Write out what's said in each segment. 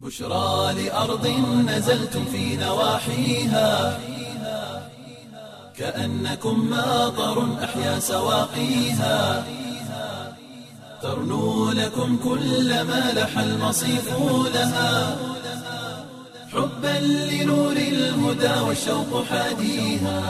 بشرى لأرض نزلتم في نواحيها كأنكم ماطر أحيا سواقيها ترنو لكم كل ما لح المصيف لها حبا لنور الهدى والشوق حاديها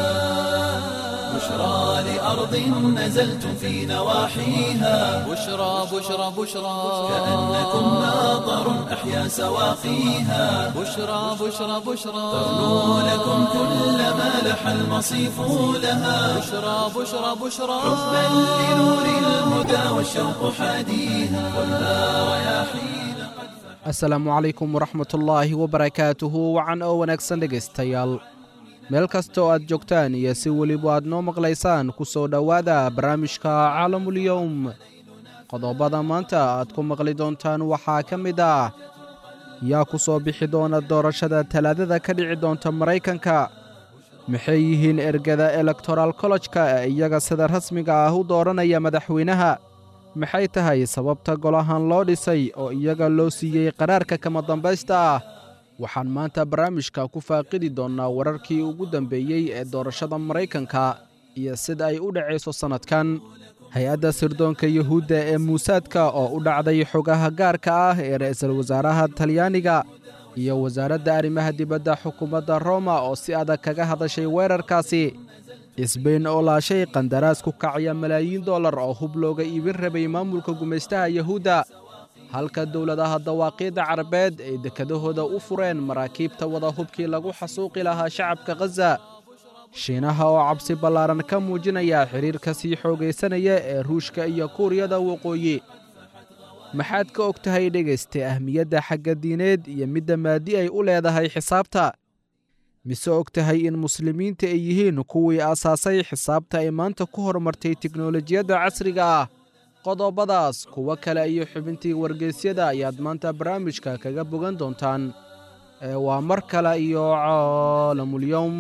بشرى لأرض نزلتم في نواحيها بشرى بشرى بشرى كأنكم ماطر أحيا سواقيها بشرى بشرى بشرى ترنو لكم كل ما لح المصيف لها بشرى بشرى بشرى حبا لنور الهدى والشوق حاديها خذها رياحين asalaamu calaykum waraxmatullaahi wabarakaatuhu wacan oo wanaagsan dhegaystayaal meel kasta oo aad joogtaan iyo si weliba aad noo maqlaysaan ku soo dhowaada barnaamijka caalamulyowm qodobada maanta aad ku maqli doontaan waxaa ka mid ah yaa ku soo bixi doona doorashada talaadada ka dhici doonta maraykanka maxay yihiin ergada elektoral kollojka ee iyaga sida rasmiga ah u dooranaya madaxweynaha maxay tahay sababta golahan loo dhisay oo iyaga loo siiyey qaraarka kama dambaysta ah waxaan maanta barnaamijka ku faaqidi doonnaa wararkii ugu dambeeyey ee doorashada maraykanka iyo sida ay u dhacayso sannadkan hay-adda sirdoonka yuhuudda ee muusaadka oo u dhacday xogaha gaarka ah ee ra'iisul wasaaraha talyaaniga iyo wasaaradda arrimaha dibadda xukuumadda roma oo si adag kaga hadashay weerarkaasi isbayn oo laashay qandaraas ku kacaya malaayiin dollar oo hub looga iibin rabay maamulka gumaystaha yuhuudda halka dowladaha dawaaqiidda carabeed ay dekedahooda u fureen maraakiibta wada hubkii lagu xasuuqi lahaa shacabka khaza shiinaha oo cabsi ballaaran ka muujinaya xidhiirka sii xoogaysanaya ee ruushka iyo kuuriyada waqooyi maxaad ka og tahay dhegaysta ahmiyadda xagga diineed iyo midda maadi ay u leedahay xisaabta mise og tahay in muslimiinta ay yihiin kuwii aasaasay xisaabta ay maanta ku horumartay teknolojiyadda casriga ah qodobadaas kuwo kale iyo xubintii wargeysyada ayaad maanta barnaamijka kaga bogan doontaan ee waa mar kale iyo caalamulyowm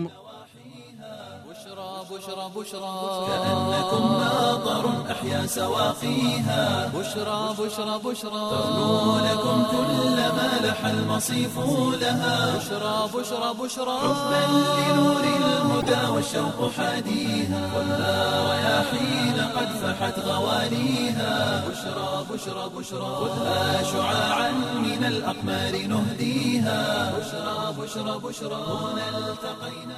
بشرى بشرى بشرى كأنكم ماطر أحيا سواقيها بشرى بشرى بشرى ترنو لكم كل ما لح المصيف لها بشرى بشرى بشرى حبا لنور الهدى والشوق حاديها خذها رياحين قد فحت غواليها بشرى بشرى بشرى خذها شعاعا من الأقمار نهديها بشرى بشرى بشرى هنا التقينا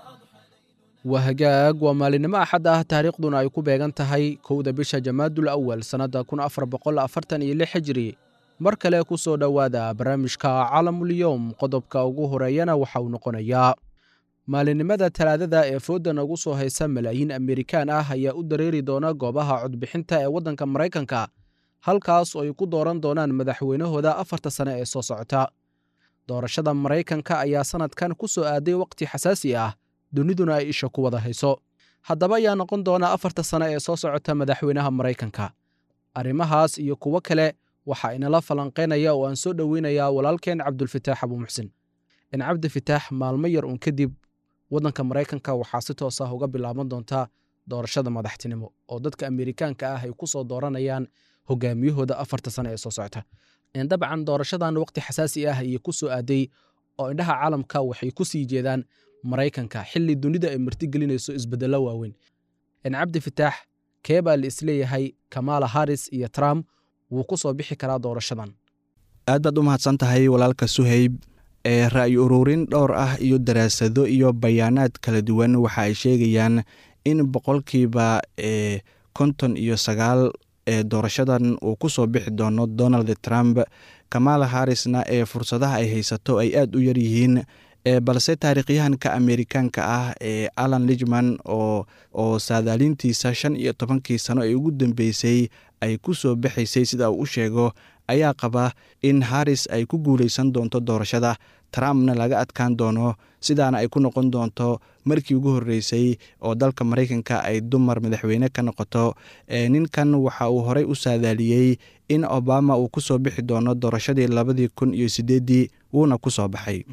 waa hagaag waa maalinimo axad ah taariikhduna ay ku beegan tahay kowda bisha jamaadul awal sannadda kun afar boqol afartan iyo lix hijri mar kale ku soo dhowaada barnaamijka caalamulyowm qodobka ugu horeeyana waxa uu noqonayaa maalinimada talaadada ee foodda nagu soo haysa malaayiin amerikaan ah ayaa u dareeri doona goobaha codbixinta ee waddanka maraykanka halkaas oo ay ku dooran doonaan madaxweynahooda afarta sane ee soo socota doorashada maraykanka ayaa sannadkan ku soo aaday wakhti xasaasi ah duniduna ay isha ku wada hayso haddaba ayaa noqon doona afarta sane ee soo socota madaxweynaha maraykanka arrimahaas iyo kuwo kale waxaa inala falanqaynaya oo aan soo dhoweynayaa walaalkeen cabdulfitaax abuumuxsin in cabdifitaax maalmo yar uun kadib waddanka maraykanka waxaa si toos ah uga bilaaban doontaa doorashada madaxtinimo oo dadka amerikaanka ah ay ku soo dooranayaan hogaamiyahooda afarta sane ee soo socota dabcan doorashadan waqti xasaasi ah ayay ku soo aaday oo indhaha caalamka waxay ku sii jeedaan maraykanka xilli dunida ay martigelinayso isbeddello waaweyn cabdi fitaax kee baa la isleeyahay kamaala haris iyo trump wuu ku soo bixi karaa doorashadan aad baad u mahadsan tahay walaalka suhayb ee ra'yi ururin dhowr ah iyo daraasado iyo bayaanaad kala duwan waxa ay sheegayaan in boqolkiiba e konton iyo sagaal ee doorashadan uu ku soo bixi doono donald trump kamaala harisna ee fursadaha ay haysato ay aad u yar yihiin balse taarikhyahanka amerikaanka ah ee alan lijman oo oo saadaalintiisa shan iyo tobankii sano ee ugu dambeysay ay ku soo baxaysay sida uu u sheego ayaa qaba in haris ay ku guuleysan doonto doorashada trumpna laga adkaan doono sidaana ay ku noqon doonto markii ugu horreysay oo dalka maraykanka ay dumar madaxweyne ka noqoto ninkan waxa uu horey u saadaaliyey in obama uu ku soo bixi doono doorashadii labadii kun iyo sideeddii wuuna ku soo baxay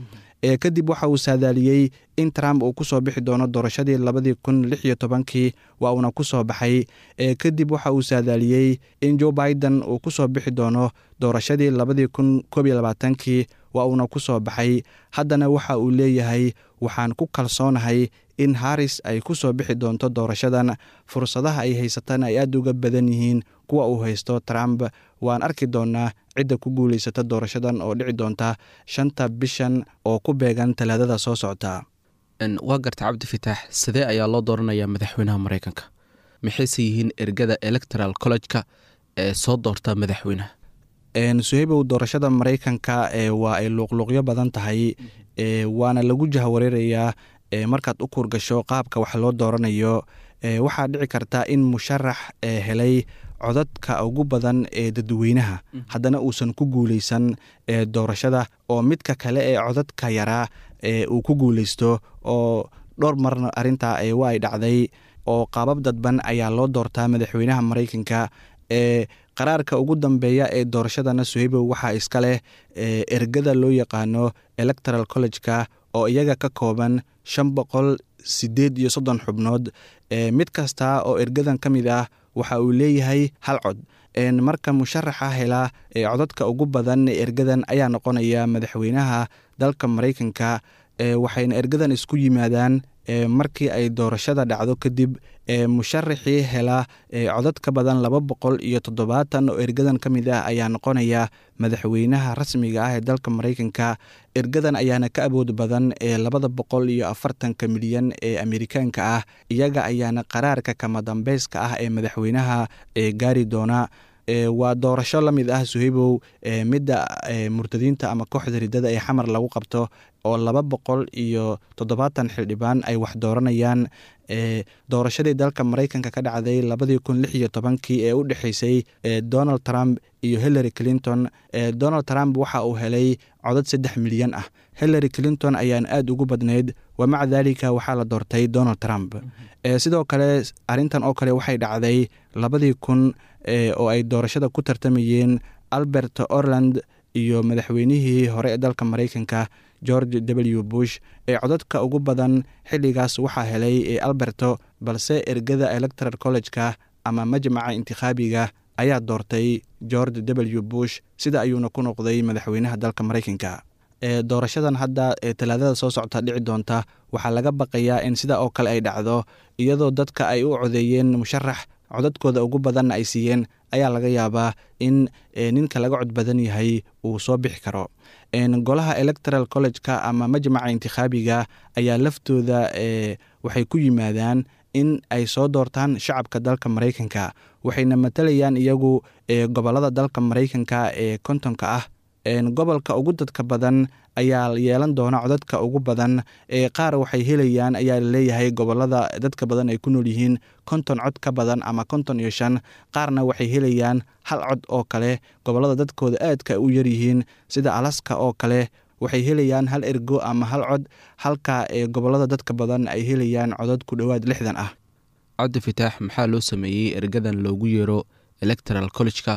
kadib waxa uu saadaaliyey in trump uu kusoo bixi doono doorashadii labadii kun lix iyo tobankii waa uuna kusoo baxay kadib waxa uu saadaaliyey in joe biden uu kusoo bixi doono doorashadii labadii kun koob iyo labaatankii waa uuna kusoo baxay haddana waxa uu leeyahay waxaan ku kalsoonahay in haris ay ku soo bixi doonto doorashadan fursadaha ay haysatana ay aad uga badan yihiin kuwa uu haysto trump waan arki doonaa cidda ku guulaysata doorashadan oo dhici doonta shanta bishan oo ku beegan talaadada soo socota waa garta cabdi fitaax sidee ayaa loo dooranayaa madaxweynaha maraykanka maxayse yihiin ergada electoral college-ka ee soo doorta madaxweynaha suhaybow doorashada maraykanka waa ay luuqluuqyo badan tahay waana lagu jahwareerayaa markaad u kuurgasho qaabka wax loo dooranayo waxaa dhici karta in musharax helay codadka ugu badan ee dadweynaha haddana uusan ku guuleysan doorashada oo midka kale ee codadka yaraa uu ku guuleysto oo dhowr marna arintaa waa ay dhacday oo qaabab dadban ayaa loo doortaa madaxweynaha maraykanka ee qaraarka ugu dambeeya ee doorashadana suhaybow waxaa iska leh ergada loo yaqaano electoral college-ka oo iyaga ka kooban shan boqol sideed iyo soddon xubnood mid kasta oo ergadan ka mid ah waxa uu leeyahay hal cod marka musharaxa hela codadka ugu badan ergadan ayaa noqonaya madaxweynaha dalka maraykanka waxayna ergadan isku yimaadaan markii ay doorashada dhacdo kadib musharaxii hela codad ka badan laba boqol iyo toddobaatan oo ergadan ka mid ah ayaa noqonaya madaxweynaha rasmiga ah ee dalka maraykanka ergadan ayaana ka awood badan ee labada boqol iyo afartanka milyan ee amerikaanka ah iyaga ayaana qaraarka kama dambeyska ah ee madaxweynaha gaari doona waa doorasho la mid ah suhaybow midda murtadiinta ama kooxda ridada ee xamar lagu qabto oo laba boqol iyo toddobaatan xildhibaan ay wax dooranayaan doorashadii dalka maraykanka ka dhacday labadii kun lix iyo tobankii ee u dhexeysay donald trump iyo hillary clinton donald trump waxa uu helay codad saddex milyan ah hillary clinton ayaan aada ugu badnayd wa maca daalika waxaa la doortay donald trump sidoo kale arintan oo kale waxay dhacday labadii kun oo ay doorashada ku tartamayeen albert orland iyo madaxweynihii hore ee dalka maraykanka george w bush ee codadka ugu badan xilligaas waxaa helay ee alberto balse ergada electoral college-ka ama majmaca intikhaabiga ayaa doortay george w bush sida ayuuna ku noqday madaxweynaha dalka maraykanka doorashadan hadda ee talaadada soo socota dhici doonta waxaa laga baqayaa in sida oo kale ay dhacdo iyadoo dadka ay u codeeyeen musharax codadkooda ugu badanna ay siiyeen ayaa laga yaabaa in ninka laga cod badan yahay uu soo bixi karo golaha electoral college-ka ama majmaca intikhaabiga ayaa laftooda waxay ku yimaadaan in ay soo doortaan shacabka dalka maraykanka waxayna matalayaan iyagu gobolada dalka maraykanka ee kontonka ah gobolka ugu dadka badan ayaa yeelan doona codadka ugu badan qaar waxay helayaan ayaa laleeyahay gobolada dadka badan ay ku nool yihiin konton cod ka badan ama konton iyo shan qaarna waxay helayaan hal cod oo kale gobolada dadkooda aadka u yaryihiin sida alaska oo kale waxay helayaan hal ergo ama hal cod halka gobolada dadka badan ay helayaan codad ku dhowaad lixdan ah cabdi fitaax maxaa loo sameeyey ergadan loogu yeero electoral college-ka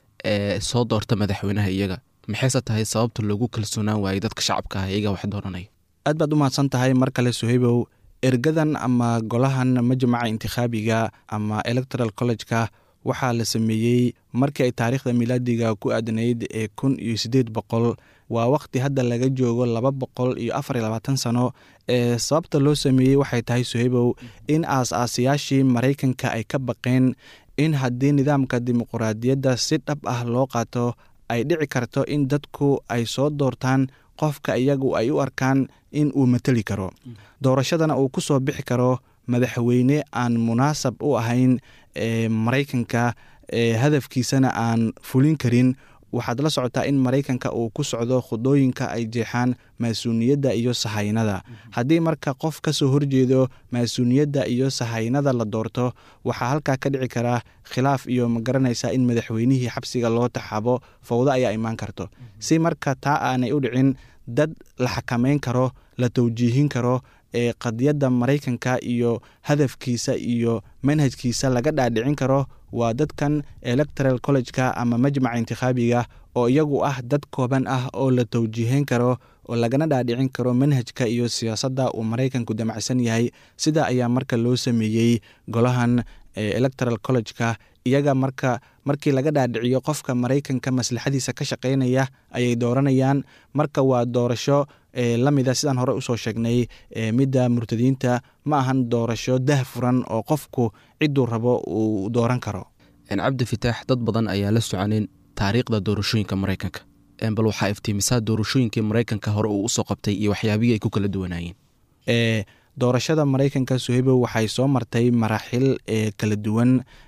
ee soo doorta madaxweynaha iyaga maxayse tahay sababta loogu kalsoonaan waayey dadka shacabka ah iyaga wax dooranaya aad baad u mahadsan tahay mar kale suhaybow ergadan ama golahan majmaca intikhaabiga ama electoral college-ka waxaa la sameeyey markii ay taariikhda milaadiga ku aadanayd ee kun iyo siddeed boqol waa wakhti hadda laga joogo laba boqol iyo afar iyo labaatan sano ee sababta loo sameeyey waxay tahay suhaybow in aas-aasayaashii maraykanka ay ka baqeen in haddii nidaamka dimuquraadiyadda si dhab ah loo qaato ay dhici karto in dadku ay soo doortaan qofka iyagu ay u arkaan in uu mateli karo doorashadana uu ku soo bixi karo madaxweyne aan munaasab u ahayn maraykanka hadafkiisana aan fulin karin waxaad la socotaa in maraykanka uu ku socdo khudooyinka ay jeexaan maasuuniyadda iyo sahaynada haddii marka qof ka soo horjeedo maasuuniyadda iyo sahaynada la doorto waxaa halkaa ka dhici karaa khilaaf iyo ma garanaysaa in madaxweynihii xabsiga loo taxaabo fowdo ayaa imaan karto si marka taa aanay u dhicin dad la xakameyn karo la tawjiihin karo ee qadiyadda maraykanka iyo hadafkiisa iyo manhajkiisa laga dhaadhicin karo waa dadkan electoral college-ka ama majmaca intikhaabiga oo iyagu ah dad kooban ah oo la tawjiihin karo oo lagana dhaadhicin karo manhajka iyo siyaasadda uu maraykanku damacsan yahay sida ayaa marka loo sameeyey golahan electoral college-ka iyaga marka markii laga dhaadhiciyo qofka maraykanka maslaxadiisa ka shaqeynaya ayay dooranayaan marka waa doorasho lamida sidaan hore usoo sheegnay midda murtadiinta ma ahan doorasho dah furan oo qofku ciduu rabo uu dooran karo cabdi fitaax dad badan ayaa la soconin taariikhda doorashooyinka maraykanka bal waxaa iftiimisaa doorashooyinkii maraykanka hore uu usoo qabtay iyo waxyaabihii ay ku kala duwanaayeen doorashada maraykanka suhaybo waxay soo martay maraaxil kala duwan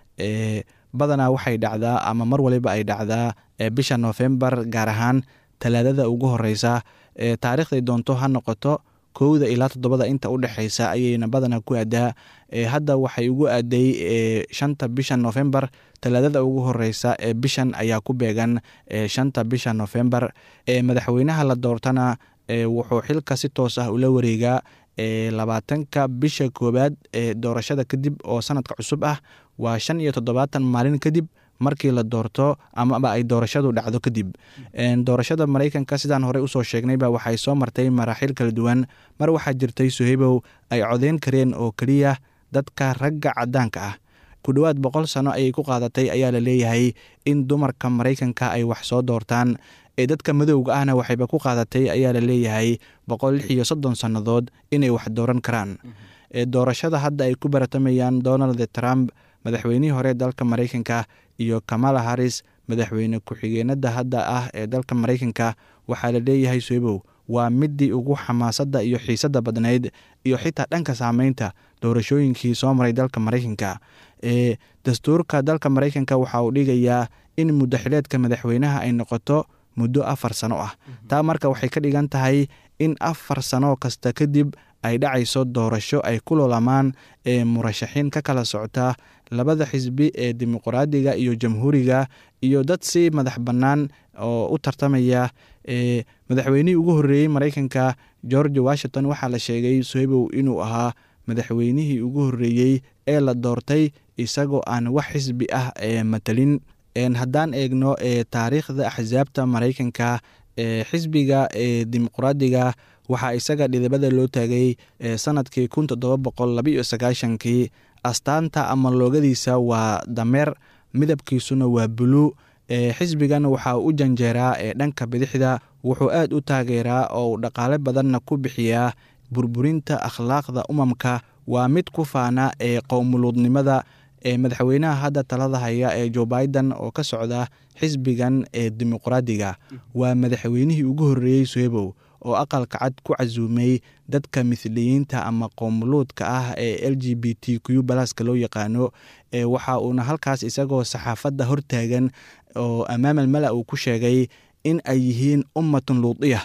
badanaa waxay dhacdaa ama mar waliba ay dhacdaa bisha noofembar gaar ahaan talaadada ugu horeysa taariikhday doonto ha noqoto kowda ilaa toddobada inta u dhexeysa ayayna badanaa ku aadaa hadda waxay ugu aaday shanta bisha noofembar talaadada ugu horeysa ee bishan ayaa ku beegan shanta bisha noofembar madaxweynaha la doortana wuxuu xilka si toos ah ula wareegaa labaatanka bisha koowaad ee doorashada kadib oo sanadka cusub ah waa shan iyo toddobaatan maalin kadib markii la doorto amaba ay doorashadu dhacdo kadib doorashada maraykanka sidaan horey usoo sheegnayba waxay soo martay maraaxiil kala duwan mar waxaa jirtay suhaybow ay codeyn kareen oo keliya dadka ragga cadaanka ah ku dhowaad boqol sano ayay ku qaadatay ayaa la leeyahay in dumarka maraykanka ay wax soo doortaan ee dadka madowga ahna waxayba ku qaadatay ayaa la leeyahay boqol lix iyo soddon sannadood inay wax dooran karaan doorashada hadda ay ku baratamayaan donald trump madaxweynihii hore dalka maraykanka iyo kamala haris madaxweyne ku-xigeenada hadda ah ee dalka maraykanka waxaa la leeyahay soebow waa midii ugu xamaasadda iyo xiisadda badnayd iyo xitaa dhanka saameynta doorashooyinkii soo maray dalka maraykanka ee dastuurka dalka maraykanka waxa uu dhigayaa in muddaxileedka madaxweynaha ay noqoto muddo afar sano ah taa marka waxay ka dhigan tahay in afar sano kasta kadib ay dhacayso doorasho ay ku lolamaan ee murashaxiin ka kala socota labada xisbi ee dimuqraadiga iyo jamhuuriga iyo dad si madax bannaan oo u tartamaya e madaxweynihii ugu horreeyey maraykanka george washington waxaa la sheegay soebow inuu ahaa madaxweynihii ugu horreeyey ee la doortay isagoo aan wax xisbi ah ee matalin haddaan eegno e taariikhda axsaabta maraykanka ee xisbiga ee dimuqraadiga waxaa isaga dhidibada loo taagay sanadkii kun toddoba boqol labaiyo sagaashankii astaanta ama loogadiisa waa dameer midabkiisuna waa buluu xisbigan waxaa u janjeeraa ee dhanka bidixda wuxuu aad u taageeraa oo dhaqaale badanna ku bixiyaa burburinta akhlaaqda umamka waa mid ku faana ee qowmuluudnimada ee madaxweynaha hadda talada haya ee joe biden oo ka socda xisbigan ee dimuqraadiga waa madaxweynihii ugu horreeyey soebow oo aqalka cad ku casuumay dadka mithliyiinta ama qowmuluudka ah ee l g b t q balaska loo yaqaano waxa uuna halkaas isagoo saxaafadda hortaagan oo amaamal mala uu ku sheegay in ay yihiin ummatun luudiya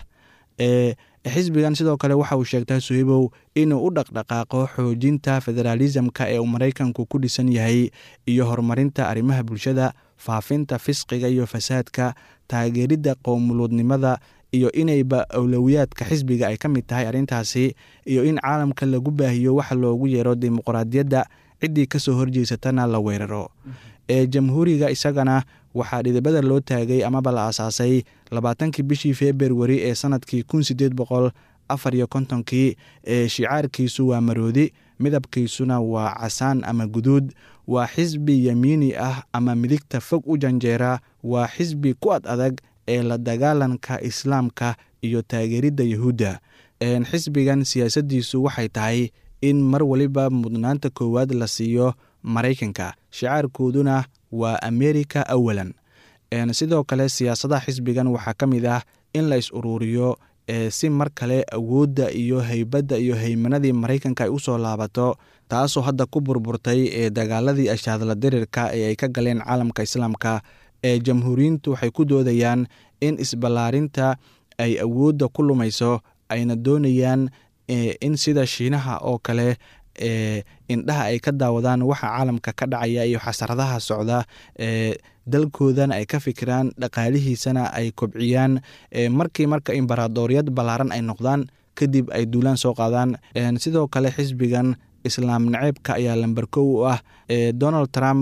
xisbigan sidoo kale waxa uu sheegtaa sohibow inuu u dhaqdhaqaaqo xoojinta federaalisamka ee uu maraykanku ku dhisan yahay iyo horumarinta arrimaha bulshada faafinta fisqiga iyo fasaadka taageeridda qowmuluudnimada iyo inayba awlowiyaadka xisbiga ay ka mid tahay arrintaasi iyo in caalamka lagu baahiyo waxa loogu yeero dimuqraadiyadda ciddii kasoo horjeysatana la weeraro ee jamhuuriga isagana waxaa dhidibada loo taagay amaba la aasaasay labaatankii bishii februari ee sanadkii kun sideed boqol afar iyo kontonkii ee shicaarkiisu waa maroodi midabkiisuna waa casaan ama guduud waa xisbi yamiini ah ama midigta fog u janjeera waa xisbi ku ad adag ee la dagaalanka islaamka iyo taageeridda yahuudda xisbigan siyaasaddiisu waxay tahay in mar waliba mudnaanta koowaad la siiyo maraykanka shicaarkooduna waa amerika awalan sidoo kale siyaasadaha xisbigan waxaa ka mid ah in la is uruuriyo si mar kale awoodda iyo heybadda iyo heymanadii maraykanka ay usoo laabato taasoo hadda ku burburtay ee dagaaladii ashaadla dirirka ee ay ka galeen caalamka islaamka ee jamhuuriyiintu waxay ku doodayaan in isballaarinta ay awoodda ku lumayso ayna doonayaan in sida shiinaha oo kale e indhaha ay ka daawadaan waxa caalamka ka dhacaya iyo xasaradaha socda e dalkoodana ay ka fikiraan dhaqaalihiisana ay kobciyaan markii marka imbaradooriyad ballaaran ay noqdaan kadib ay duulaan soo qaadaan sidoo kale xisbigan islaam naceebka ayaa lamber kow u ah donald trump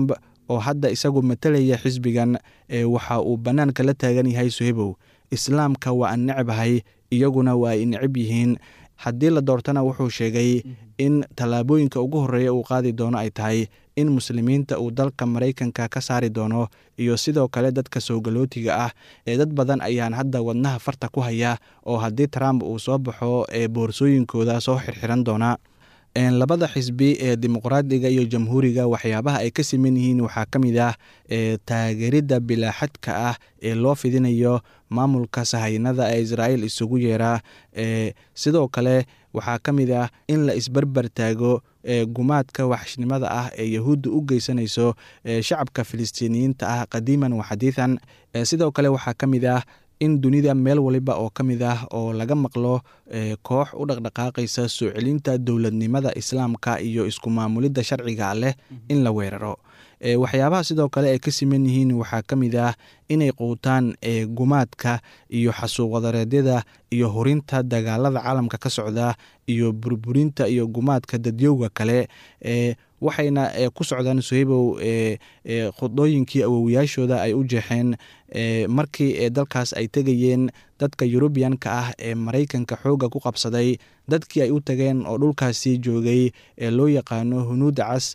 oo hadda isagu matalaya xisbigan waxa uu bannaanka la taagan yahay suhebow islaamka waa an necbahay iyaguna waa ay necab yihiin haddii la doortana wuxuu sheegay in tallaabooyinka ugu horreeya uu qaadi doono ay tahay in muslimiinta uu dalka maraykanka ka saari doono iyo sidoo kale dadka soogalootiga ah ee dad badan ayaan hadda wadnaha farta ku haya oo haddii trump uu soo baxo ee boorsooyinkooda soo xirxiran doona labada xisbi ee dimuqraadiga iyo jamhuuriga waxyaabaha ay ka siman yihiin waxaa ka mid ah taageeridda bilaaxadka ah ee loo fidinayo maamulka sahaynada ee israa'iil isugu yeeraa sidoo kale waxaa ka mid ah in la isbarbar taago gumaadka waxshnimada ah ee yahuudda u geysanayso shacabka filistiiniyiinta ah qadiiman wa xadiidan sidoo kale waxaa ka mid ah in dunida meel waliba oo ka mid ah oo laga maqlo koox u dhaqdhaqaaqaysa soo celinta dowladnimada islaamka iyo isku maamulidda sharciga leh in la weeraro waxyaabaha sidoo kale ay ka siman yihiin waxaa ka mid ah inay quutaan gumaadka iyo xasuuqwadareedyada iyo hurinta dagaalada caalamka ka socda iyo burburinta iyo gumaadka dadyowga kale waxayna ku socdaan suhaybow khudooyinkii awowiyaashooda ay u jeexeen markii dalkaas ay tegayeen dadka yurubiyanka ah ee maraykanka xoogga ku qabsaday dadkii ay u tageen oo dhulkaasi joogay ee loo yaqaano hunuudda cas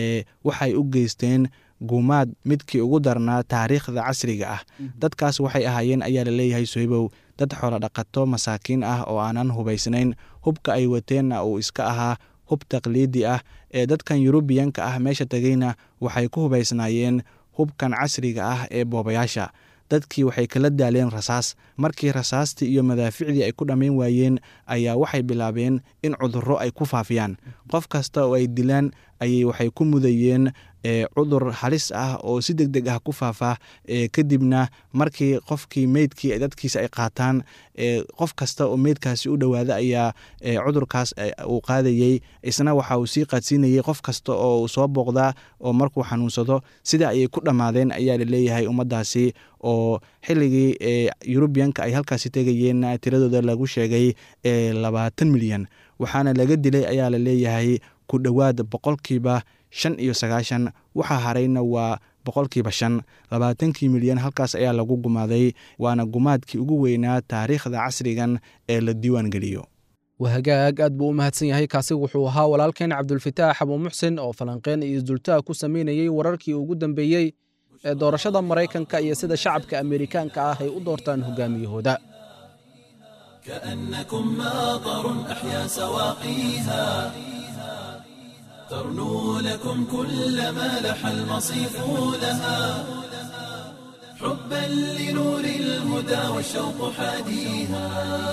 waxay u geysteen gumaad midkii ugu darnaa taariikhda casriga ah dadkaas waxay ahaayeen ayaa la leeyahay suhaybow dad xoolo dhaqato masaakiin ah oo aanan hubaysnayn hubka ay wateenna uu iska ahaa hub taqliidi ah ee dadkan yurubiyanka ah meesha tegeyna waxay ku hubaysnaayeen hubkan casriga ah ee boobayaasha dadkii waxay kala daaleen rasaas markii rasaastii iyo madaaficdii ay ku dhammayn waayeen ayaa waxay bilaabeen in cudurro ay ku faafiyaan qof kasta oo ay dilaan ayay waxay ku mudayeen cudur halis ah oo si deg deg ah ku faafa kadibna markii qofkii meydkii dadkiisa ay qaataan qof kasta oo meydkaasi u dhowaada ayaa cudurkaas uu qaadayey isna waxa uu sii qaadsiinayey qof kasta oo soo booqdaa oo markuu xanuunsado sida ayay ku dhammaadeen ayaa laleeyahay ummaddaasi oo xilligii yurubiyanka ay halkaasi tegayeen tiradooda lagu sheegay labaatan milyan waxaana laga dilay ayaa la leeyahay ku dhowaad boqolkiiba shan iyo sagaashan waxaa harayna waa boqolkiiba shan labaatankii milyan halkaas ayaa lagu gumaaday waana gumaadkii ugu weynaa taariikhda casrigan ee la diiwaan geliyo wahagaag aad buu u mahadsan yahay kaasi wuxuu ahaa walaalkeen cabdulfataax abuu muxsin oo falanqeen iyo isdultaha ku samaynayey wararkii ugu dambeeyey ee doorashada maraykanka iyo sida shacabka ameerikaanka ah ay u doortaan hogaamiyahooda كأنكم ماطر أحيا سواقيها ترنو لكم كل ما لح المصيف لها حبا لنور الهدى والشوق حاديها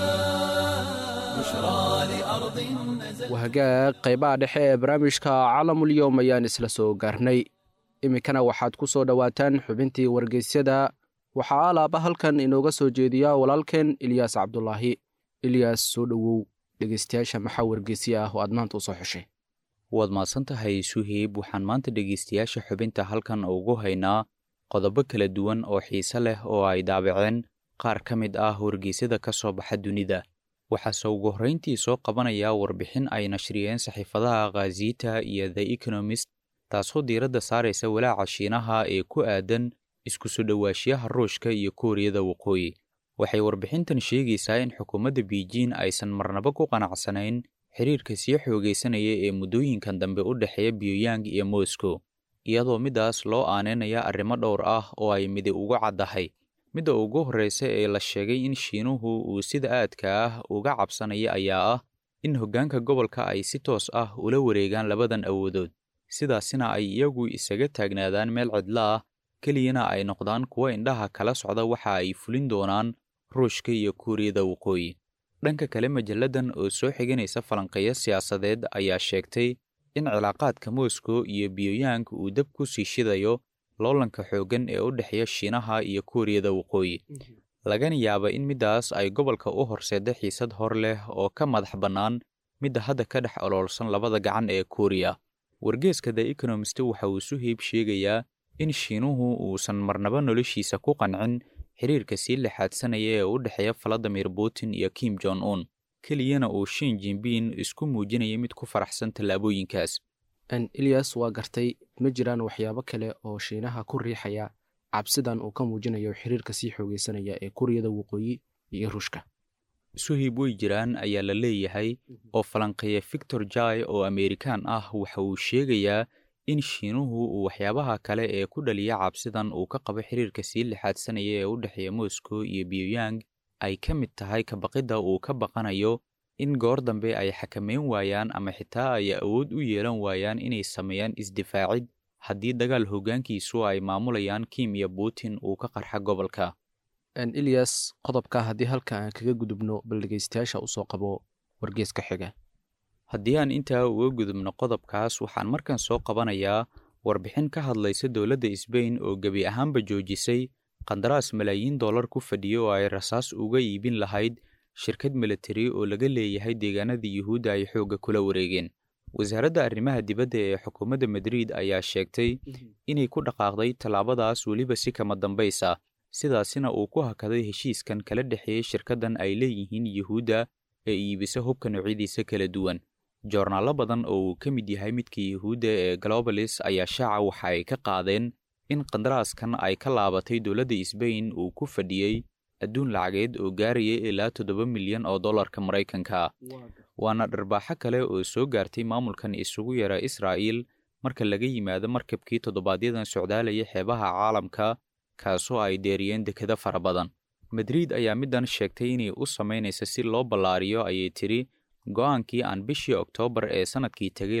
بشرى لأرض نزل wahagaag qaybaha dhexe ee barnaamijka caalamulyoom ayaan isla soo gaarnay iminkana waxaad ku soo dhowaataan xubintii wargeysyada waxaa alaaba halkan inooga soo jeediya walaalkeen ilyaas cabdulaahi ilyaas soo dhowow dhegeystayaasha maxaa wargeysya ah oo aad maanta u soo xeshay waad mahadsan tahay suhiib waxaan maanta dhegaystayaasha xubinta halkan ugu haynaa qodobo kala duwan oo xiise leh oo ay daabaceen qaar ka mid ah wargeysyada ka soo baxa dunida waxaase ugu horrayntii soo qabanaya warbixin ay nashriyeen saxiifadaha khaziita iyo the economist taasoo diiradda saaraysa walaaca shiinaha ee ku aadan isku soo dhowaashiyaha ruushka iyo kuuriyada waqooyi waxay warbixintan sheegaysaa in xukuumadda beijing aysan marnaba ku qanacsanayn xiriirka sii xoogaysanaya ee muddooyinkan dambe u dhexeeya pyongyang iyo moscow iyadoo middaas loo aaneynaya arrimo dhowr ah oo ay midi uga caddahay midda ugu horreysa ee la sheegay in shiinuhu uu sida aadka ah uga cabsanaya ayaa ah in hoggaanka gobolka ay si toos ah ula wareegaan labadan awoodood sidaasina ay iyagu isaga taagnaadaan meel cidlo ah keliyana ay noqdaan kuwo indhaha kala socda waxa ay fulin doonaan ruushka iyo kuuriyada waqooyi dhanka kale majalladan oo soo xiganaysa falanqeeyo siyaasadeed ayaa sheegtay in cilaaqaadka moscow iyo pyongyang uu dab ku sii shidayo loolanka xooggan ee u dhexeeya shiinaha iyo kuuriyada waqooyi lagana yaaba in middaas ay gobolka u horseeda xiisad hor leh oo ka madax bannaan midda hadda ka dhex oloolsan labada gacan ee kuuriya wargeeska the economist waxa uu suhiib sheegayaa in shiinuhu uusan marnaba noloshiisa ku qancin xiriirka sii lixaadsanaya ee u dhexeeya valadimir putin iyo kim jong un keliyana uu shin jinbin isku muujinaya mid ku faraxsan tallaabooyinkaas ilyas waa gartay ma jiraan waxyaabo kale oo shiinaha ku riixaya cabsidan uu ka muujinayo xiriirka sii xoogeysanaya ee kuuriyada waqooyi iyo ruushka suhib way jiraan ayaa la leeyahay oo falanqeeya victor jai oo amerikaan ah waxa uu sheegayaa in shiinuhu uu waxyaabaha kale ee ku dhaliya cabsidan uu ka qabo xiriirka sii lixaadsanaya ee u dhexeeya moscow iyo pyongyang ay ka mid tahay kabaqidda uu ka baqanayo in goor dambe ay xakameyn waayaan ama xitaa ay awood u yeelan waayaan inay sameeyaan isdifaacid haddii dagaal hoggaankiisu ay maamulayaan kim iyo putin uu ka qarxa gobolka ilyas qodobka haddii halka aan kaga gudubno bal dhegeystayaasha usoo qabo wargeeska xiga haddii aan intaa uga gudubno qodobkaas waxaan markan soo qabanayaa warbixin ka hadlaysa dowladda sbain oo gebi ahaanba joojisay qandaraas malaayiin dollar ku fadhiya oo ay rasaas uga iibin lahayd shirkad militari oo laga leeyahay deegaanada yuhuudda ay xoogga kula wareegeen wasaaradda arrimaha dibadda ee xukuumadda madrid ayaa sheegtay inay ku dhaqaaqday tallaabadaas weliba si kama dambaysa sidaasina uu ku hakaday heshiiskan kala dhexeeyey shirkaddan ay leeyihiin yuhuudda ee iibisa hubka noocyadiisa kala duwan joornaallo badan oo uu ka mid yahay midka yuhuudda ee globalis ayaa shaaca waxa ay ka qaadeen in qandaraaskan ay ka laabatay dowladda sbain uu ku fadhiyey adduun lacageed oo gaaraya ilaa toddoba milyan oo dollarka maraykanka waana dharbaaxo kale oo soo gaartay maamulkan isugu yara israa'iil marka laga yimaado markabkii toddobaadyaddan socdaalaya xeebaha caalamka kaasoo ay deeriyeen dekado fara badan madrid ayaa middan sheegtay inay u samaynaysa si loo ballaariyo ayay tidhi go'aankii aan bishii oktoobar ee sannadkii tegay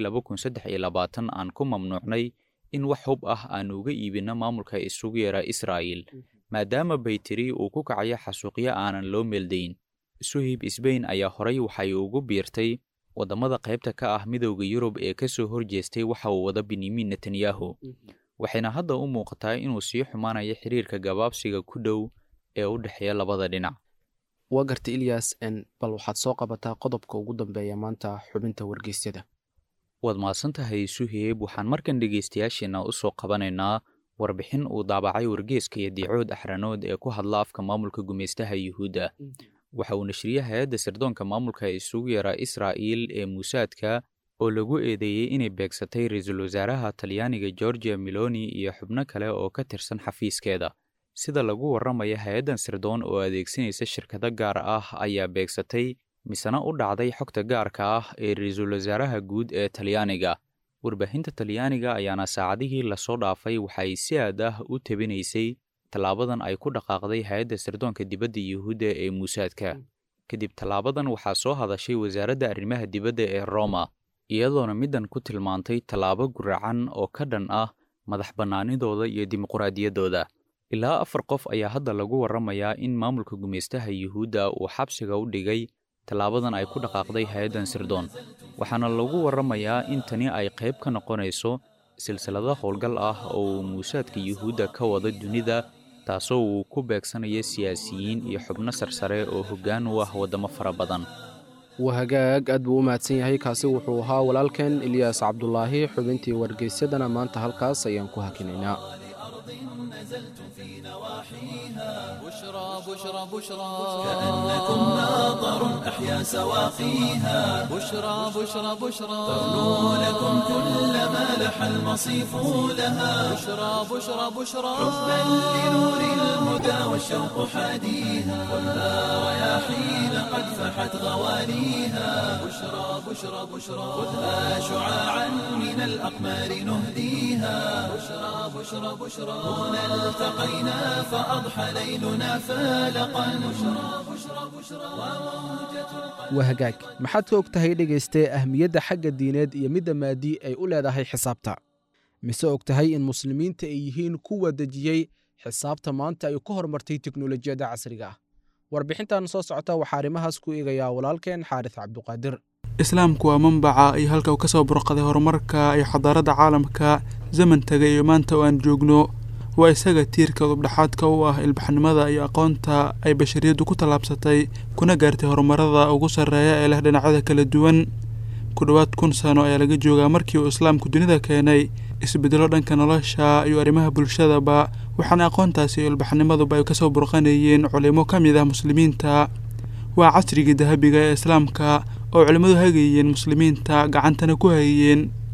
aan ku mamnuucnay in wax hub ah aan uga iibinno maamulka isugu yara israa'iil maadaama baytiri uu ku kacayo xasuuqyo aanan loo meeldayn suhib sbain ayaa horay waxay ugu biirtay waddamada qaybta ka ah midowda yurub ee ka soo horjeestay waxa uu wada benyamin netanyahu waxayna hadda u muuqataa inuu sii xumaanayo xiriirka gabaabsiga ku dhow ee u dhexeeya labada dhinac waa gartay ilyas n bal waxaad soo qabataa qodobka ugu dambeeya maanta xubinta wargeysyada waad mahadsan tahay suheeb waxaan markan dhegaystayaasheenna u soo qabanaynaa warbixin uu daabacay wargeeska iyo diicood axranood ee ku hadla afka maamulka gumaystaha yuhuudda waxa uu nashriyey hay-adda sirdoonka maamulka isugu yaraa israa'iil ee muusaadka oo lagu eedeeyey inay beegsatay ra-iisul wasaaraha talyaaniga georgia miloni iyo xubno kale oo ka tirsan xafiiskeeda sida lagu warramaya hay-addan sirdoon oo adeegsanaysa shirkado gaar ah ayaa beegsatay misena u dhacday xogta gaarka ah ee ra-iisul wasaaraha guud ee talyaaniga warbaahinta talyaaniga ayaana saacadihii lasoo dhaafay waxay si aad ah u tebinaysay tallaabadan ay ku dhaqaaqday hay-adda sirdoonka dibadda yuhuudda ee muusaadka kadib tallaabadan waxaa soo hadashay wasaaradda arrimaha dibadda ee roma iyadoona middan ku tilmaantay tallaabo guracan oo ka dhan ah madax bannaanidooda iyo dimuqraadiyaddooda ilaa afar qof ayaa hadda lagu warramayaa in maamulka gumaystaha yuhuudda uu xabsiga u dhigay tallaabadan ay ku dhaqaaqday hay-addan sirdoon waxaana lagu warramayaa in tani ay qayb ka noqonayso silsilado howlgal ah oo uu muusaadka yuhuudda ka wada dunida taasoo uu ku beegsanayo siyaasiyiin iyo xubno sarsare oo hoggaan u ah waddamo fara badan waa hagaag aad buu u mahadsan yahay kaasi wuxuu ahaa walaalkeen ilyaas cabdulaahi xubintii wargeysyadana maanta halkaas ayaan ku hakinaynaa بشرى بشرى بشرى كأنكم ناظر أحيا سواقيها بشرى بشرى بشرى تغنو لكم كل ما لح المصيف لها بشرى بشرى بشرى حبا لنور الهدى والشوق حاديها خذها رياحين قد فحت غواليها بشرى بشرى بشرى خذها شعاعا من الأقمار نهديها بشرى بشرى بشرى هنا التقينا فأضحى ليلنا فالقا بشرى بشرى بشرى وموجة waa hagaag maxaad ka og tahay dhegaystee ahmiyadda xagga diineed iyo midda maadi ay u leedahay xisaabta mise og tahay in muslimiinta ay yihiin kuwa dejiyey xisaabta maanta ay ka hormartay teknolojiyadda casriga ah warbixintan soo socota waxaa arrimahaas ku eegayaa walaalkeen xaaris cabduqaadir islaamku waa manbaca iyo halka uu ka soo burqaday horumarka iyo xadaaradda caalamka zaman tagay iyo maanta oo aan joogno waa isaga tiirka udubdhexaadka u ah ilbaxnimada iyo aqoonta ay bashariyaddu ku tallaabsatay kuna gaartay horumarada ugu sarreeya ee leh dhinacyada kala duwan ku dhowaad kun sano ayaa laga joogaa markii uu islaamku dunida keenay isbeddelo dhanka nolosha iyo arrimaha bulshadaba waxaana aqoontaasi iyo ilbaxnimaduba ay kasoo burqanayeen culimo ka mid ah muslimiinta waa casrigii dahabiga ee islaamka oo culimmadu hagayeen muslimiinta gacantana ku hayeen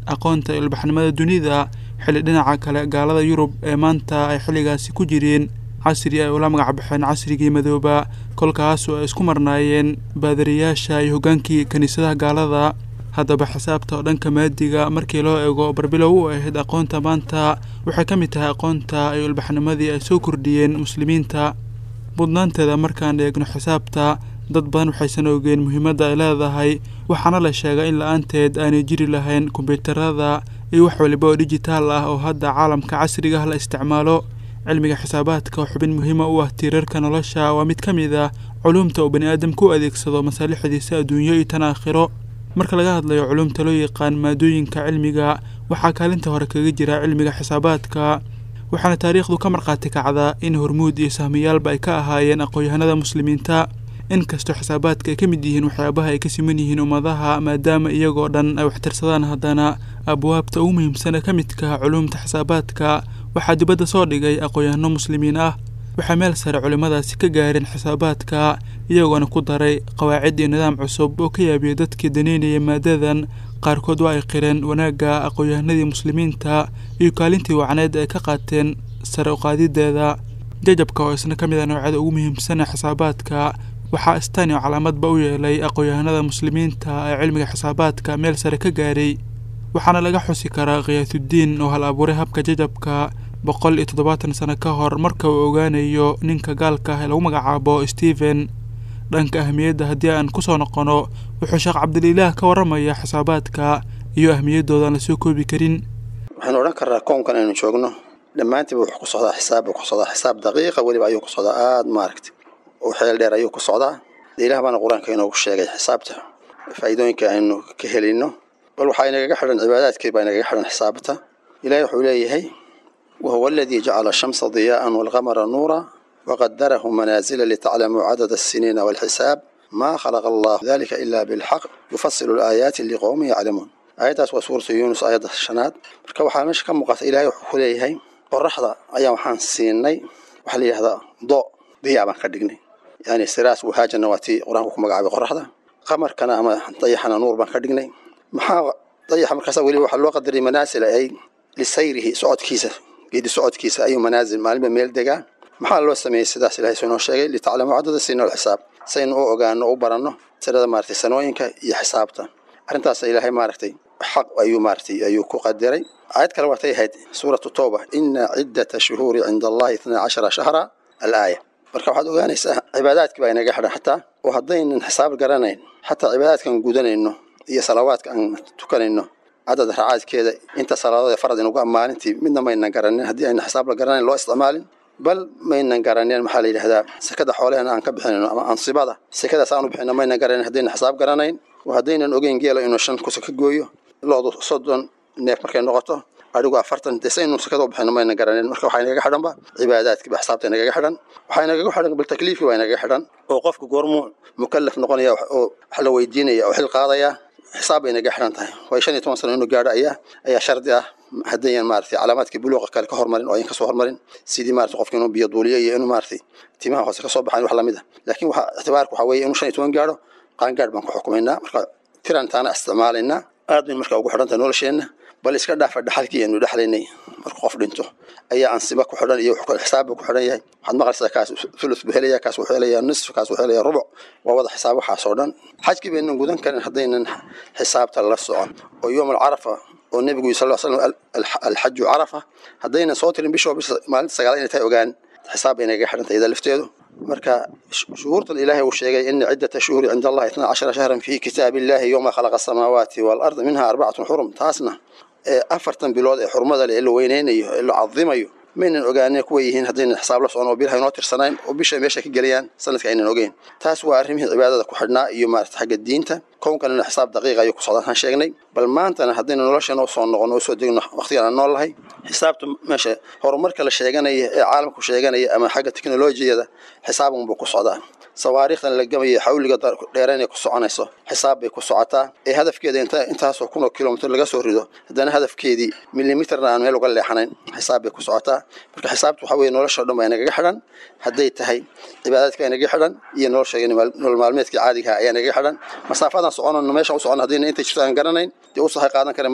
aqoonta iyo ilbaxnimada dunida xilli dhinaca kale gaalada yurub ee maanta ay xilligaasi ku jireen casri ay ula magac baxeen casrigii madooba kolkaasoo ay isku marnaayeen baadariyaasha iyo hoggaankii kiniisadaha gaalada haddaba xisaabta oo dhanka maadiga markii loo eego barbilow u ahayd aqoonta maanta waxay ka mid tahay aqoonta iyo ilbaxnimadii ay soo kordhiyeen muslimiinta mudnaanteeda markaan eegno xisaabta dad badan waxaysan ogeen muhiimadda ay leedahay waxaana la sheegay in la-aanteed aanay jiri lahayn kombyuutarada iyo wax waliba oo dijitaal ah oo hadda caalamka casriga ah la isticmaalo cilmiga xisaabaadka oo xubin muhiima u ah tiirarka nolosha waa mid ka mid ah culuumta uu bani aadamku u adeegsado masaalixdiisa adduunyo iyo tan aakhiro marka laga hadlayo culuumta loo yaqaan maadooyinka cilmiga waxaa kaalinta hore kaga jira cilmiga xisaabaadka waxaana taariikhdu ka markhaati kacdaa in hormuud iyo sahmiyaalba ay ka ahaayeen aqoon-yahanada muslimiinta inkastoo xisaabaadka ay ka mid yihiin waxyaabaha ay ka siman yihiin ummadaha maadaama iyagoo dhan ay waxtirsadaan haddana abwaabta ugu muhiimsan ee ka midka culuumta xisaabaadka waxaa dibadda soo dhigay aqoon-yahano muslimiin ah waxay meel sare culimmadaasi ka gaareen xisaabaadka iyagoona ku daray qawaacid iyo nidaam cusub oo ka yaabiyay dadkii daneynaya maadadan qaarkood waa ay qireen wanaagga aqoon-yahanadii muslimiinta iyo kaalintii wacneed ay ka qaateen sare uqaadideeda jajabka oo isna ka mid a noocyada ugu muhiimsan ee xisaabaadka waxaa istaan iyo calaamadba u yeelay aqoon-yahanada muslimiinta ee cilmiga xisaabaadka meel sare ka gaaray waxaana laga xusi karaa khiyaatuddiin oo hal abuuray habka jajabka boqol iyo toddobaatan sano ka hor marka uu ogaanayo ninka gaalka ah ee lagu magacaabo stephen dhanka ahmiyadda haddii aan kusoo noqono wuxuu sheekh cabdililaah ka warramaya xisaabaadka iyo ahmiyaddooda aan lasoo koobi karin waxaynu odhan karnaa koonkan aynu joogno dhammaantiiba wuxuu ku socdaa xisaab buu ku socdaa xisaab daqiiqa weliba ayuu ku socdaa aada maaragta oo xeel dheer ayuu ku socdaa ilaah baana qur-aanka inoogu sheegay xisaabta faa'iidooyinka aynu ka helino bal waxaa inagaga xidhan cibaadaadkii baa inagaga xidhan xisaabta ilaahay wuxuu leeyahay wahuwa aladii jacala ashamsa diyaa'an waalqamara nuura waqadarahu manaazila litaclamuu cadada asiniina waalxisaab maa khalaqa allahu dalika ila bilxaq yufasilu alaayaati liqowmin yaclamuun aayaddaas waa suuratu yuunus aayadda shanaad marka waxaa meesha ka muuqata ilaahay wuxuu ku leeyahay qoraxda ayaa waxaan siinay waxaa la yidhahdaa do diyaa baan ka dhignay yani siraas wahaajana waa tii qur-aanku ku magacaabay qoraxda qamarkana ama dayaxana nuur baan ka dhignay maxaa dayaxa markaasa weliba waxaa loo qadaray manaasila ay lisayrihi socodkiisa geedi socodkiisa ayuu manaasil maalinba meel degaa maxaa loo sameeyey sidaas ilahay soo inoo sheegay litaclamuu cadada sina alxisaab saynu u ogaano u baranno tirada maaragtay sanooyinka iyo xisaabta arrintaas ilaahay maaragtay xaq ayuu maaragtay ayuu ku qadiray aayad kale waatay ahayd suuratu tooba ina ciddata shuhuuri cinda allahi itnaa cashara shahra alaaya marka waxaad ogaanaysaa cibaadaadkii baa inaga xidhan xataa oo haddaynan xisaab garanayn xataa cibaadaadkaan gudanayno iyo salawaadka aan tukanayno cadad racaadkeeda inta salaadood farad inugu maalintii midna maynan garanin haddii ayna xisaab la garanayn loo isticmaalin bal maynan garaneen maxaa la yidhahdaa sekada xoolehena aan ka bixinayno ama ansibada sekadaas aanu bixino maynan garanin haddayna xisaab garanayn oo haddaynan ogeyn geela inuu shan kusa ka gooyo loodu soddon neef markay noqoto adigu afartan dee saynu sekada u bixino maynan garanin marka waxaa inagaga xidhanba cibaadaadkiiba xisaabta inagaga xidhan waxaa inagaga xidhan bal takliifkii baa inagaga xidhan oo qofku goormuu mukallaf noqonaya oo wax la weydiinaya oo xil qaadaya xisaab bay inaga xidhan tahay way shan iyo toban sano inuu gaadho ayaa ayaa shardi ah haddayan maaragtay calaamaadkii buluuqa kale ka hormarin oo ayan kasoo hormarin sidii maaragtay qofka inuu biyo duuliyo iyo inuu maaragtay timaha hoose kasoo baxan wax lamid ah laakiin waxa ictibaarka waxaa weeye inuu shan iyo toban gaadho qaangaadh baan ku xukumaynaa marka tiran taana isticmaalaynaa aad bayn marka ugu xidhan tahay nolosheenna bal iska dhaafa dhaxalkii aynu dhexlaynay marka qof dhinto ayaa ansiba ku xidhan iyo xisaabba ku xidhan yahay waxaad maqlaysaa kaas thuluth buu helaya kaas wuxuu helayaa nisf kaas wuxuu helayaa rubuc waa wada xisaab waxaas oo dhan xajkii baynan gudan karin haddaynan xisaabta la socon oo yowm alcarafa oo nebigu yiri sal ll slam alxaju carafa haddaynan soo tirin bishoo bisha maalinta sagaal inay tahay ogaan xisaab bay naga xidhan tahay iyada lafteedu marka shuhuurtan ilaahay uu sheegay ina ciddata shuhuuri cinda allahi itnaa cashara shahran fi kitaabi illahi yowma khalaqa asamaawaati waalarda minha arbacatun xurum taasna ee afartan bilood ee xurmada leh ee la weyneynayo ee la cadimayo maynan ogaane kuwa yihiin haddaynan xisaab la socon oo bilaha inoo tirsanayn oo bisha meesha ka gelayaan sanadka aynan ogeyn taas waa arrimihii cibaadada ku xidhnaa iyo maarata xagga diinta kownkanina xisaab daqiiqa ayuu ku socdaan sheegnay bal maantana haddaynu nolosheena usoo noqon oo usoo degno waqtigan aan nool lahay xisaabta meesha horumarka la sheeganaya ee caalamku sheeganaya ama xagga teknolojiyada xisaabunbuu ku socdaa sawaariikhdan la gamaya xawliga dheeraynay ku soconayso xisaab bay ku socotaa ee hadafkeeda intaasoo kun oo kilomitr laga soo rido haddana hadafkeedii milimitrna aan meel uga leexanayn xisaab bay ku socotaa marka xisaabta waxaa weye nolosha o dhan baa inagaga xidhan hadday tahay cibaadaadka inagaga xidhan iyo nolosha nolol maalmeedka caadigaha ayaa inagaga xidhan masaafadan soconano meesha u socon haddayna intay jirto aan garanayn dee u sahay qaadan kari mayno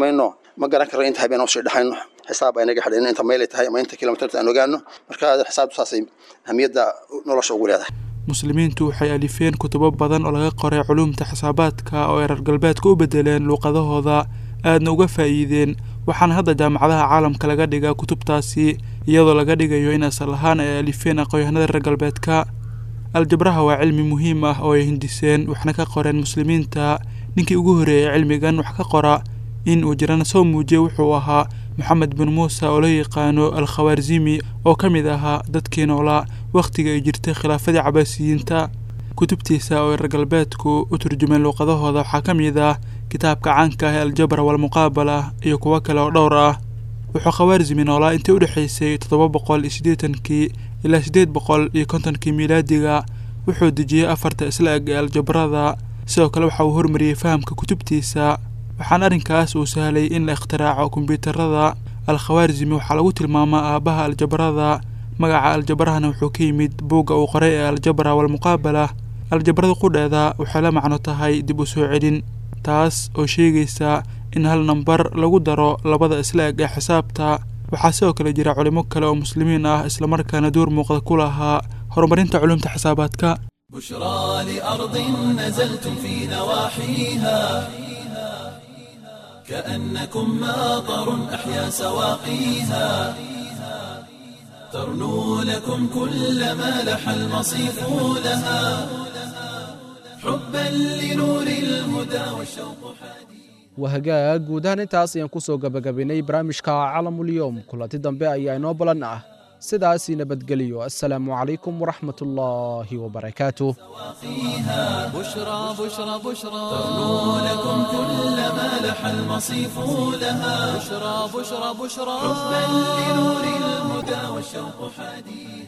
ma garan karno inta habeen usii dhexayno xisaab ay naga xidhayno inta mayl ay tahay ama inta kilomitarta aan ogaano marka xisaabtu saasay ahmiyadda nolosha ugu leedahay muslimiintu waxay alifeen kutubo badan oo laga qoray culuumta xisaabaadka oo ay reer galbeedka u bedeleen luuqadahooda aadna uga faa'iideen waxaana hadda jaamacadaha caalamka laga dhigaa kutubtaasi iyadoo laga dhigayo in asal ahaan ay alifeen aqoonyahanada reer galbeedka aljabraha waa cilmi muhiim ah oo ay hindiseen waxna ka qoreen muslimiinta ninkii ugu horreeyay cilmigan wax ka qora in uu jirana soo muujiyey wuxuu ahaa moxamed bin muuse oo loo yaqaano al khawaarzimi oo ka mid ahaa dadkii noolaa wakhtiga ay jirtay khilaafadii cabaasiyiinta kutubtiisa oo ay reer galbeedku u turjumeen luuqadahooda waxaa ka mid ah kitaabka caanka ah ee aljabra walmuqaabala iyo kuwo kale oo dhowr ah wuxuu khawaarzimi noolaa intii u dhexaysay toddoba boqol iyo siddeetankii ilaa siddeed boqol iyo kontonkii miilaadiga wuxuu dejiyey afarta isla eg ee aljabrada sidoo kale waxa uu hormariyey fahamka kutubtiisa waxaana arrinkaas uu sahlay in la ikhtiraaco kombyuutarada al khawaarzimi waxaa lagu tilmaamaa aabbaha aljabrada magaca aljabrahana wuxuu ka yimid buugga uu qoray ee aljabra walmuqaabala aljabrada qudheeda waxay la macno tahay dib u soo celin taas oo sheegaysa in hal nambar lagu daro labada isla eg ee xisaabta waxaa sidoo kale jira culimo kale oo muslimiin ah islamarkaana door muuqda ku lahaa horumarinta culumta xisaabaadka بشرى لأرض نزلتم في نواحيها كأنكم ماطر أحيا سواقيها ترنو لكم كل ما لح المصيف لها حبا لنور الهدى والشوق حديث wahagaag guud ahaan intaas ayaan ku soo gabagabaynay barnaamijka calamulyoom kulanti dambe ayaa inoo balan ah sidaasii nabadgeliyo assalaamu calaykum waraxmat ullaahi wabarakaatuh بشرى بشرى بشرى ترنو لكم كل ما لح المصيف لها بشرى بشرى بشرى حبا لنور الهدى والشوق حديث